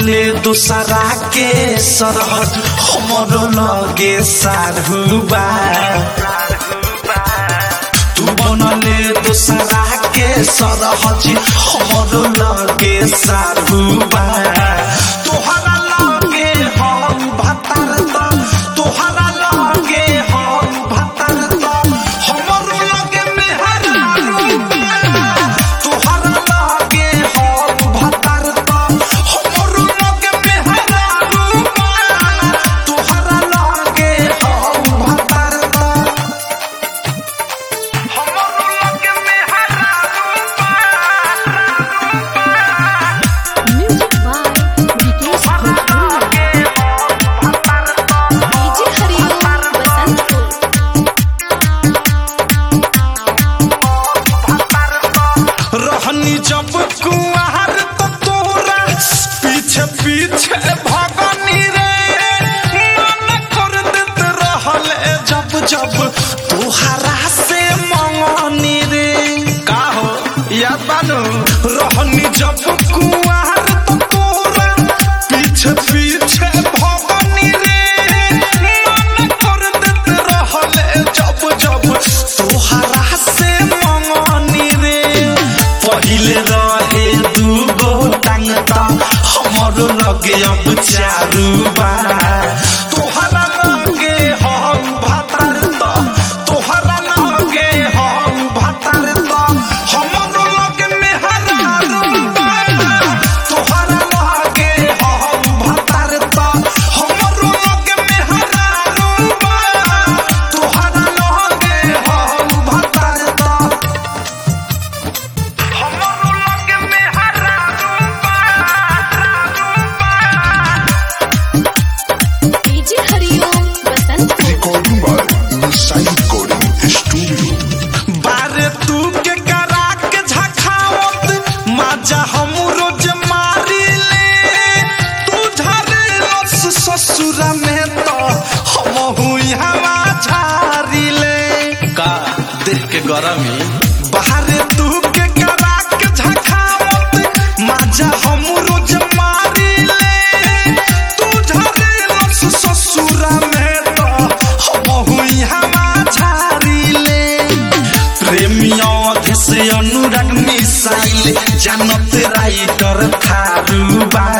बनले दूसरा के सरहद हमरो लगे सारहुबा तू बनले दूसरा के सरहद हमरो लगे सारहुबा तोहरा लगे हम भतर त तोहरा लगे हम भतर त हमरो लगे मेहरारूबा तोहरा लगे हम भतर त हमरो लगे मेहरारूबा तोहरा लगे हम भतर त हमरो लगे मेहरारूबा Music by Vikesh Bhojpuria. DJ Hariom Basantpur. रहनी जब कुआर तो तोरा पीछे पीछे भगनी रे मन कर देत रहल जब जब तोहरा से मंगनी रे का हो याद बानू रहनी जब कुआर तो तोरा पीछे पीछे भगनी रे मन कर देत रहल जब जब तोहरा से मंगनी रे पहिले रहे दूगो टांग त हमरो लगे अब चारू बा तोहरा लगे हम भातर त तोहरा लगे हम भातर त हमरो लगे मेहरारू बा तोहरा लगे हम भातर त हमरो लगे मेहरारू बा तोहरा लगे हम भातर त हमरो लगे मेहरारू DJ Hariom Basantpur. Recording by Nisai Recording Studio. बारे तू के करा के झखावत माजा हम रोज मारी ले तू झारे लस ससुर में तो हम हुई हवा झारी ले का देख के गरमी बाहरे तू के करा के झखावत माजा हम रोज मारी ले तू झारे लस ससुर में तो हम हुई हवा झारी ले प्रेमिया से अनुराग मिसाइल जानत राइटर थारू बा